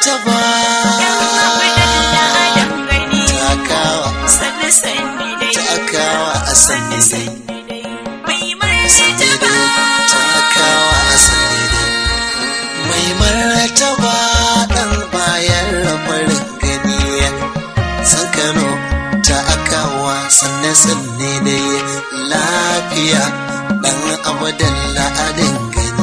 martaba takawa takawa a sanni dai takawa a sanni dai mai martaba dan bayan farin gani san kano takawa sanne sanne dai lafiya dan abadan la'adin gani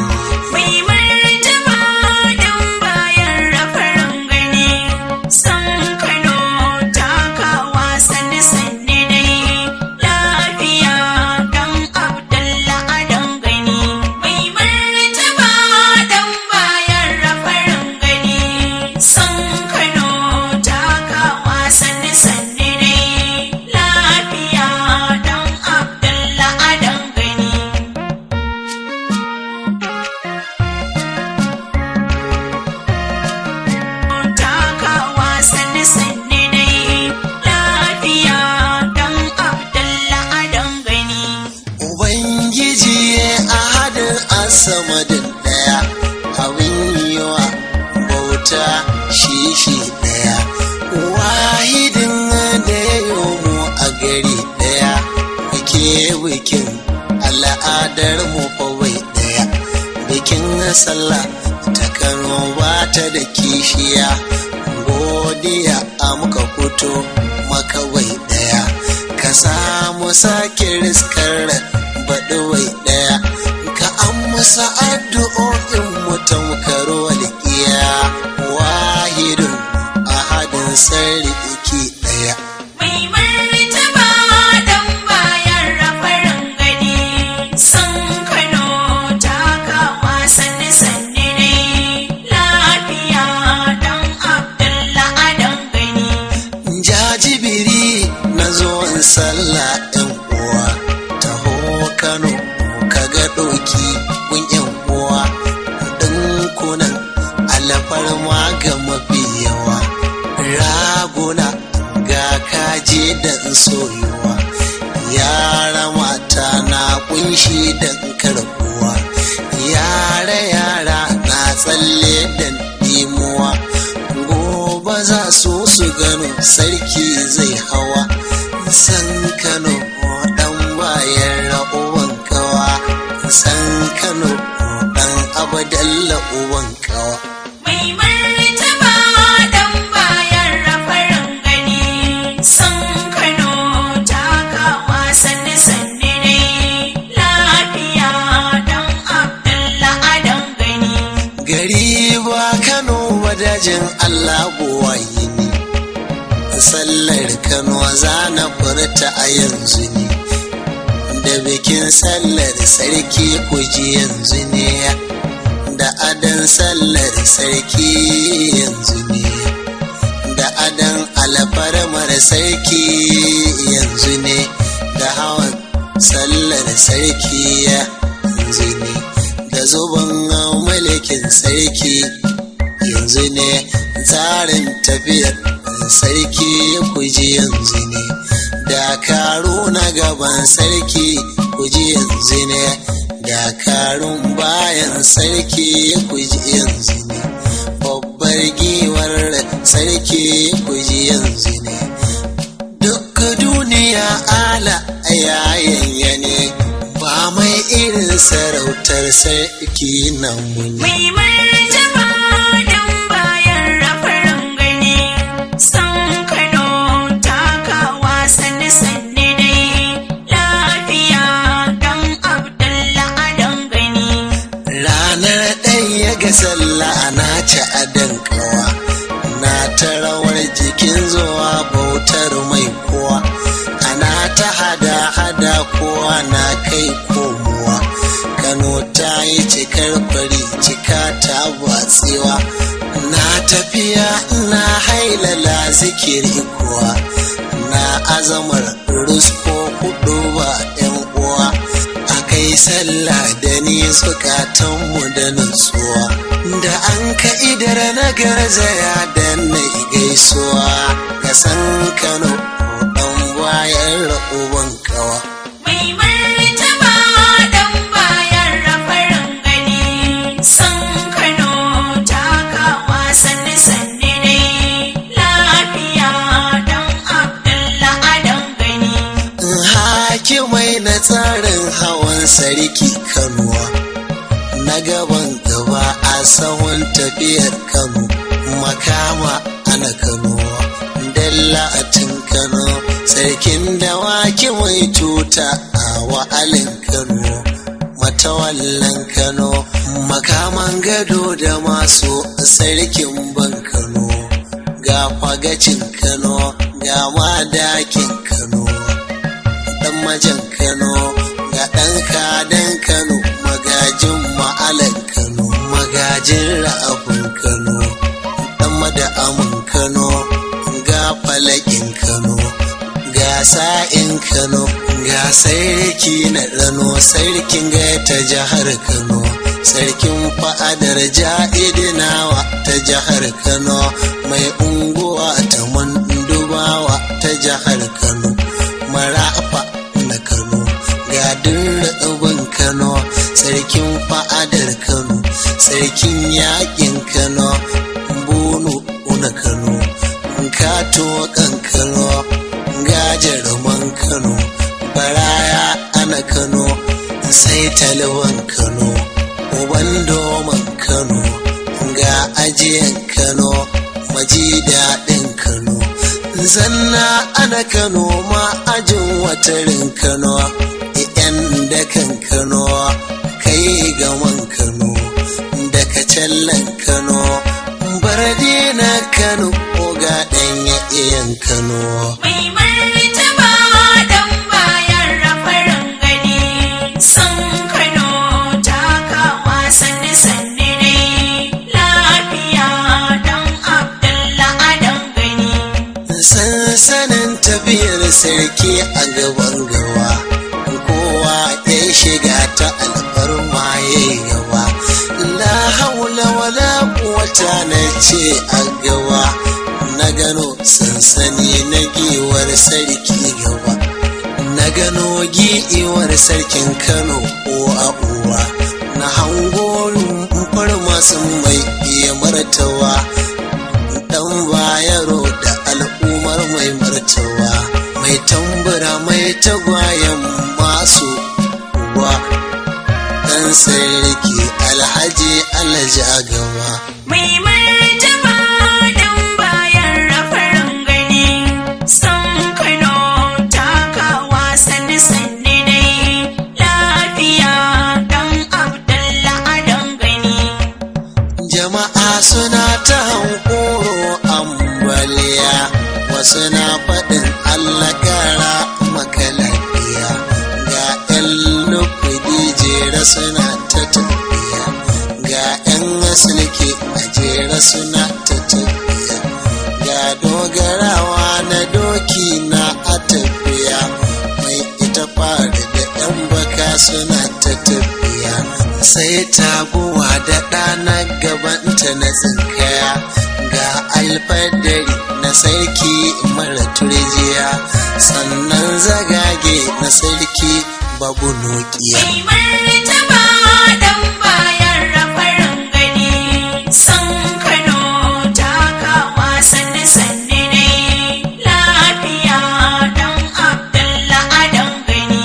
Ubangiji a hadin asamadin ɗaya abin yiwa bauta shi shi ɗaya wahidin da ya mu a gari ɗaya muke bikin al'adar mu kawai ɗaya bikin sallah ta kano ba ta da kishiya godiya a muka fito makawai ɗaya ka samu sake riskar baɗuwai ɗaya ka amsa addu'o'in mutum karo walƙiya wahidun ahadin sarki ɗaya jajibiri na zuwan sallah ɗan uwa taho kano ka ga ɗoki gun yan uwa ɗinkunan alfarma ga mafi yawa raguna ga kaje da soyuwa yara mata na kunshi da karbuwa yara yara na tsalle da dimuwa gobe za su su gano sarki zai hawa san kano dan bayan ra'uwan kawa san kano dan abadalla uwan kawa gari ba kano wadajin allah buwayi ne sallar kano za na furta a yanzu ne da bikin sallar sarki kuji yanzu ne da adan sallar sarki yanzu ne da adan alfarmar sarki yanzu ne da hawan sallar sarki yanzu ne da zuban mulkin sarki yanzu ne tsarin tafiyar sarki kuji yanzu ne dakaru na gaban sarki kuji yanzu ne dakarun bayan sarki kuji yanzu ne babbar giwar sarki kuji yanzu ne duk duniya ala yayanya ne ba mai irin sarautar sarki nan muni Mai martaba dan bayan rafarin gani, san Kano takawa sanni sanni dai, lafiya dan Abdullah adan gani. ranar ɗaya ga sallah na ci adon kawa na ta rawar jikin zuwa bautar mai kowa ana ta hada hada kowa na kai komowa kano ta yi cikar fari cika ta batsewa na tafiya na hailala zikiri kuwa na azamar rusko kudu ba yan uwa a kai sallah da ni zukatanmu da nutsuwa da an ka idar na garzaya da na gaisuwa ga san kano dan bayan ra'uban kawa Mai martaba dan bayan rafarin gani, san Kano takawa sanni sanni sarki kanuwa na gaban gaba a sahun tafiyar kano makama ana kano dallatin kano sarkin dawaki mai tuta a wa'alin kano matawallan kano makaman gado da masu sarkin ban kano ga fagacin kano ga madakin kano dan majan kano ga ɗan kadan kano magajin ma'alan kano magajin ra'abin kano dan mada'amin kano ga falakin kano ga sa'in kano ga sarki na rano sarkin ta jihar kano sarkin fa'adar ja'idinawa ta jihar kano mai unguwa ta mandubawa ta jihar kano marafa na kano ga dirrebin kano sarkin fa'adar kano sarkin yakin kano bunu na kano kato kan kano gajaruman kano baraya ana kano sai talban kano uban doman kano ga ajiyan kano maji daɗin kano zanna ana kano ma ajin watarin kano yan dakan kano kai gaman kano daga callan kano barde na kano ga ɗanya iyan kano Mai martaba dan bayan rafarin gani sun Kano takawa sanni sanni ne lafiya dan Abdullah Adam gani. sansanin tafiyar sarki a gaban gawa kowa ya shiga ta alfarma ya yi gaba la haula wala quwwata na ce a gawa na gano sansani na giwar sarki gaba na gano giwar sarkin kano uwa uwa na hango rumfar masu mai iya martawa dan bayaro da al'ummar mai martawa mai tambura mai tagwayen masu uwa dan sarki alhaji alhaji agama Mai martaba dan bayan rafarin gani sun Kano takawa sanni sanni ne lafiya dan Abdullah Adam gani. jama'a suna ta hankoro ambaliya wasu na faɗin allah kara maka lafiya ga 'yan lukudi jera suna ta tafiya ga 'yan asilki a jera suna ta tafiya ga dogarawa na doki na a tafiya mai ita fara da 'yan baka suna ta tafiya sai taguwa da ɗana gabanta na tsinkaya ga alfadari na sarki mara turjiya sannan zagage na sarki babu nokiya Mai martaba dan bayan rafarin gani sun Kano takawa sanni sanni ne lafiya dan Abdullah Adam gani.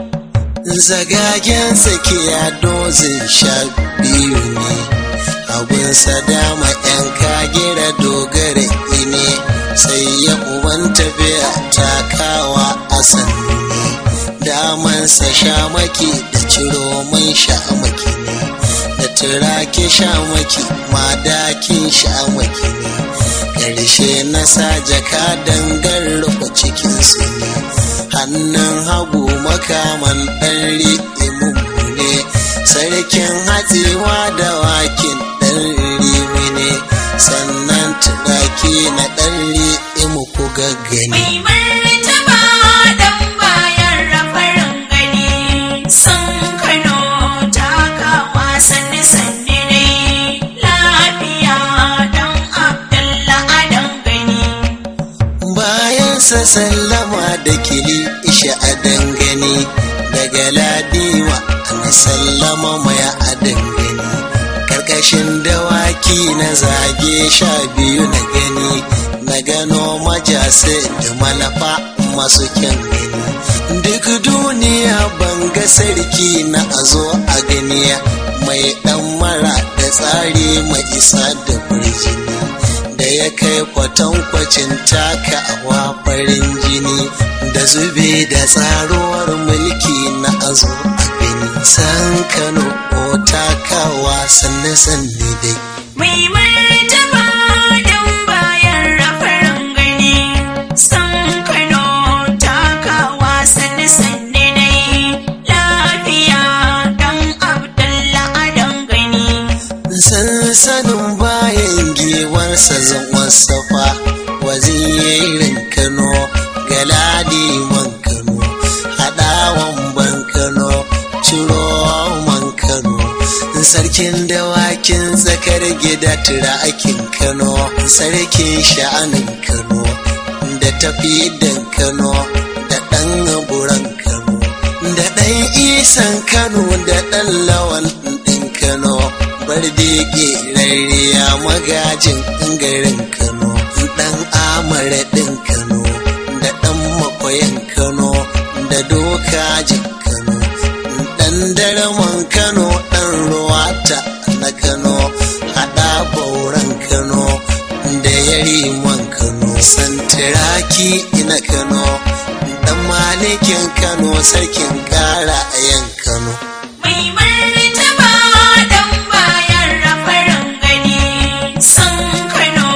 zagagen tsakiya dozin sha biyu ne abinsa dama yan kagira dogara ne sai ya uban tafiya takawa a sannu ne damansa shamaki da ciro mai shamaki ne da turake shamaki madakin shamaki ne ƙarshe na sa jaka dangar rufe cikinsu ne hannun hagu makaman ɗan ri'imu ne sarkin hatsewa da wakin ɗan rimi ne sannan turaki na ɗan ri'imu ku gaggani Mai martaba dan bayan rafarin gani sun Kano takawa sanni sanni ne lafiya dan Abdullah Adam gani. bayan sa sallama da kili isha a dangane daga ladiwa ana sallama mai a dangane karkashin dawaki na zage sha biyu na gani na gano majasa da malafa masu kyan gani duk duniya ban ga sarki na a zo a ganiya mai dan mara da tsari mai isa da birjini da ya kai kwatankwacin taka awa farin jini da zube da tsaruwar mulki na a zo a gani san kano ko takawa sanne sanne dai Mai martaba don bayan rafarin gani, san Kano takawa sanne-sanne dai, lafiya don Abdullah adon gani. sansanin bayan giwarsa zan wasafa wazirin kano galadi man kano haɗawan ban kano ciro man kano sarkin dawakin tsakar gida turakin kano sarkin sha'anin kano da tafi kano da ɗan buran kano da ɗan isan kano da ɗan lawan ɗin kano bardege rariya magajin garin kano ɗan amara ɗin kano da ɗan makwayan kano da dokajin kano ɗan daraman kano ɗan ruwata na kano haɗa bauran kano da yariman kano santiraki na kano ɗan malikin kano sarkin ƙara a yan kano Mai martaba don bayan rafarin gani, san Kano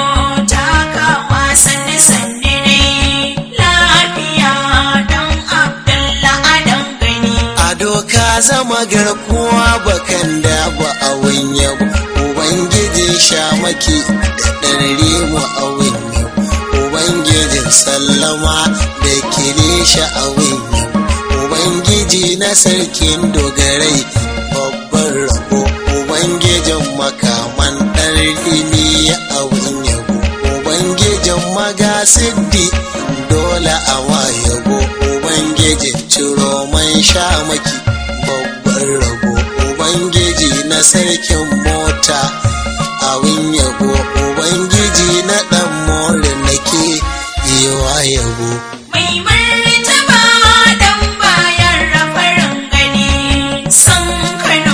takawa sanne-sanne dai, lafiya don Abdullah adon gani. a doka zama garkuwa bakan da ba a yabo ubangijin shamaki da ɗan mu a yabo ubangijin sallama da kirisha a yabo ubangiji na sarkin dogarai babban rabo ubangijin makaman ɗan rini a yabo ubangijin magasiddi dole a yabo ubangijin ciro man shamaki babban rabo ubangiji na sarkin mota abin yabo ubangiji na ɗan more nake yiwa yabo Mai martaba don bayan rafarin gani, san Kano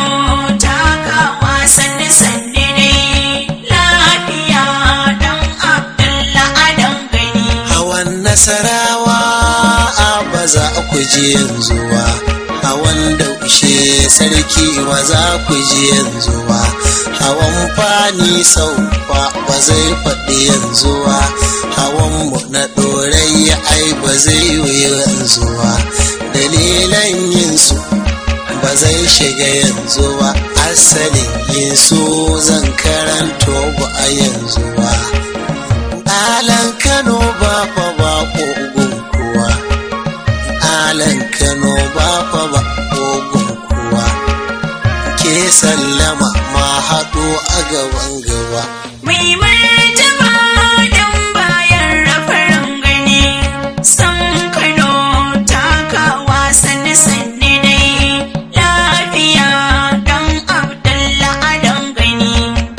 takawa sanne-sanne dai, lafiya don Abdullah adon gani. hawan nasarawa a ba za ku ji yanzu ba hawan daushe sarki ba za ku ji yanzu ba hawan fani sau ba ba zai faɗi yanzu ba hawan mu na ɗorai ai ba zai yi yanzu ba dalilan yin su ba zai shiga yanzu ba asalin yin su zan karanto ba a yanzu ba Alan Kano ba fa ba kogon kuwa. Alan Kano ba fa ba kogon kuwa. Ke sallama ma haɗo a gaban gaba. Mai martaba don bayan rafarin gani, san Kano takawa sanne-sanne dai, lafiya don Abdullah adon gani.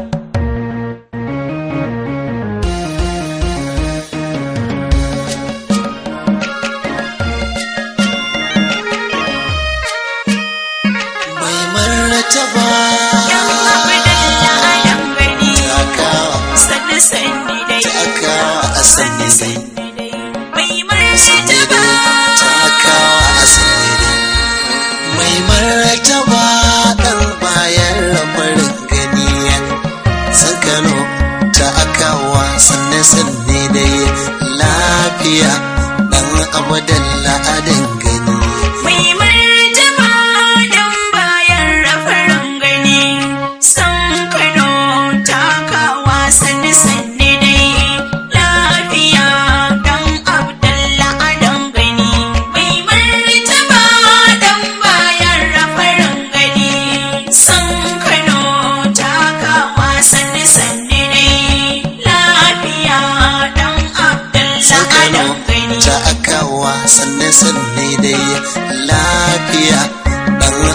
Mai martaba Yan Abdullah adon gani, takawa sanne-sanne dai, takawa a sanni dai. sanne-sanne dai. Mai Sanni martaba dai takawa a sanni dai. Mai martaba ɗan bayan rabarin gani san Kano ta akawa sanne sanne dai lafiya ɗan abadan la'adin gani. Mai martaba don bayan rafarin gani, san Kano takawa sanne-sanne dai, lafiya don Abdullah adon gani. Mai martaba don bayan rafarin gani, san Kano takawa sanne-sanne dai, lafiya don San Abdullah Kano adon gani. ta akawa sanne sanne dai lafiya ɗan